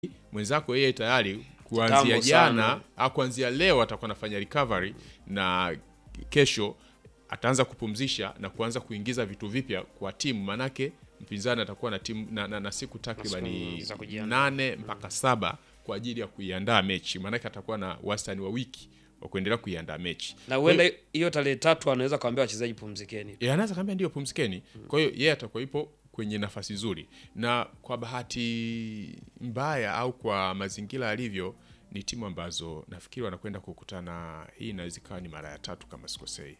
mwenzako yeye tayari kuanzia Kitambo jana sana. au kuanzia leo atakuwa anafanya recovery na kesho ataanza kupumzisha na kuanza kuingiza vitu vipya kwa timu, manake mpinzani atakuwa na timu na, na, na siku takribani za kujiandaa. nane mpaka saba kwa ajili ya kuiandaa mechi, manake atakuwa na wastani wa wiki wa kuendelea kuiandaa mechi na huenda hiyo tarehe tatu anaweza kuambia wachezaji pumzikeni. E, anaweza kaambia ndio pumzikeni. Kwa hiyo yeye atakuwa ipo kwenye nafasi nzuri, na kwa bahati mbaya au kwa mazingira yalivyo, ni timu ambazo nafikiri wanakwenda kukutana. Hii inaweza ikawa ni mara ya tatu kama sikosei,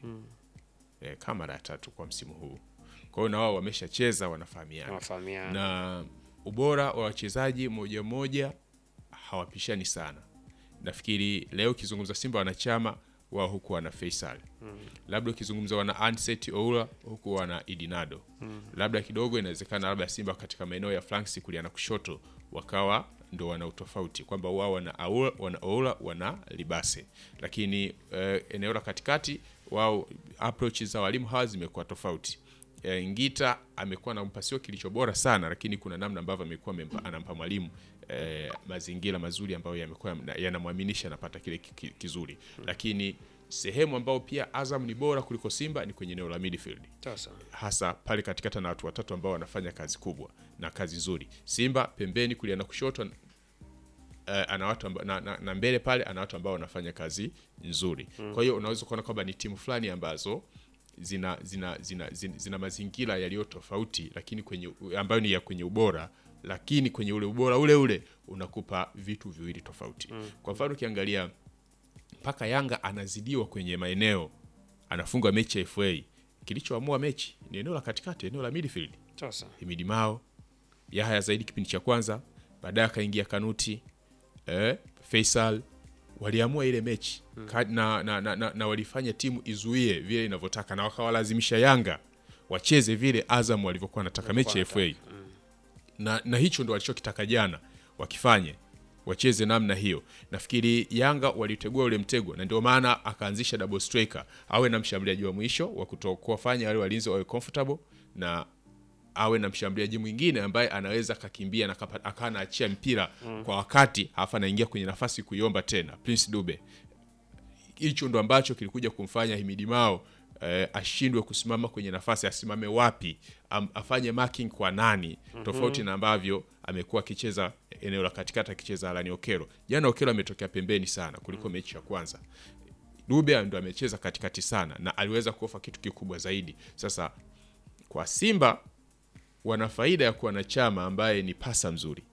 e, kama mara ya tatu kwa msimu huu. Kwa hiyo na wao wameshacheza, wanafahamiana Wanafahamiana. na ubora wa wachezaji moja moja hawapishani sana. Nafikiri leo ukizungumza Simba wanachama wao huku wana Faisal labda ukizungumza wana Anset Oula huku wana Idinado labda kidogo inawezekana labda Simba katika maeneo ya flanks kulia na kushoto wakawa ndo wana utofauti kwamba wao wana Aula, wana Oula wana Libase, lakini eh, eneo la katikati wao approach za walimu hawa zimekuwa tofauti. Eh, Ngita amekuwa nampa sio kilicho bora sana, lakini kuna namna ambavyo amekuwa amempa- anampa mwalimu eh, mazingira mazuri ambayo yamekuwa yana- yanamwaminisha anapata kile ki- ki- kizuri, lakini sehemu ambayo pia Azam ni bora kuliko Simba ni kwenye eneo la midfield Sasa hasa pale katikati na watu watatu ambao wanafanya kazi kubwa na kazi nzuri. Simba pembeni kulia na kushoto eh, ana watu amba, na, na, na mbele pale ana watu ambao wanafanya kazi nzuri. Kwa hiyo unaweza kuona kwamba ni timu fulani ambazo zina zina zina, zina, zina mazingira yaliyo tofauti, lakini kwenye ambayo ni ya kwenye ubora, lakini kwenye ule ubora ule ule unakupa vitu viwili tofauti. Kwa mfano ukiangalia mpaka Yanga anazidiwa kwenye maeneo, anafunga mechi ya FA, kilichoamua mechi ni eneo la katikati, eneo la midfield. sasa Himidi Mao, Yahya zaidi kipindi cha kwanza, baadaye akaingia Kanuti eh, Faisal waliamua ile mechi Ka- na, na, na, na, na walifanya timu izuie vile inavyotaka na wakawalazimisha Yanga wacheze vile Azam walivyokuwa wanataka mechi ya FA na, na hicho ndo walichokitaka jana wakifanye wacheze namna hiyo. Nafikiri Yanga walitegua ule mtego, na ndio maana akaanzisha double striker, awe na mshambuliaji wa mwisho wa kuto- kuwafanya wale walinzi wawe comfortable na awe na mshambuliaji mwingine ambaye anaweza akakimbia na akapa- akawa anaachia mpira kwa wakati, halafu anaingia kwenye nafasi kuiomba tena. Prince Dube hicho ndo ambacho kilikuja kumfanya Himidi Mao eh, ashindwe kusimama kwenye nafasi, asimame wapi, am, afanye marking kwa nani, tofauti na ambavyo amekuwa akicheza eneo la katikati akicheza Alani Okelo. Jana Okelo ametokea pembeni sana kuliko mechi ya kwanza. Dube ndo amecheza katikati sana na aliweza kuofa kitu kikubwa zaidi. Sasa kwa Simba wana faida ya kuwa na Chama ambaye ni pasa mzuri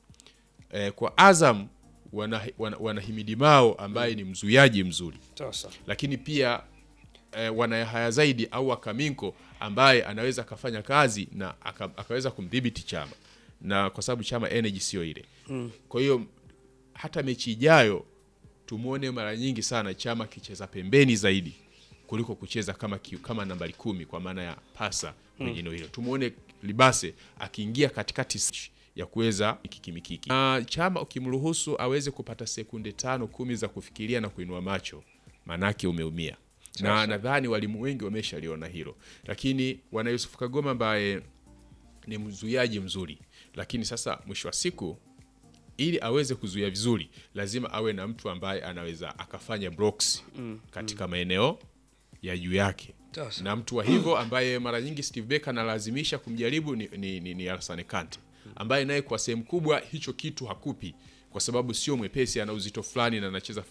eh, kwa Azam wana, wana, wana Himidi Mao ambaye ni mzuiaji mzuri sasa lakini pia eh, wana Yahaya zaidi au Akaminko ambaye anaweza akafanya kazi na aka, akaweza kumdhibiti Chama, na kwa sababu Chama energy sio ile kwa hiyo hata mechi ijayo tumwone mara nyingi sana Chama akicheza pembeni zaidi kuliko kucheza kama, ki, kama nambari kumi kwa maana ya pasa kwenye eneo hilo. Tumwone Libase akiingia katikati ya kuweza mikiki mikiki. Na Chama ukimruhusu aweze kupata sekunde tano kumi za kufikiria na kuinua macho, manake umeumia na nadhani walimu wengi wameshaliona hilo, lakini wana Yusuf Kagoma ambaye ni mzuiaji mzuri, lakini sasa mwisho wa siku ili aweze kuzuia vizuri lazima awe na mtu ambaye anaweza akafanya blocks katika maeneo ya juu yake Sasa. na mtu wa hivyo ambaye mara nyingi Steve Becker analazimisha kumjaribu ni, ni, ni, ni Alassane Kante ambaye naye kwa sehemu kubwa hicho kitu hakupi kwa sababu sio mwepesi, ana uzito fulani na anacheza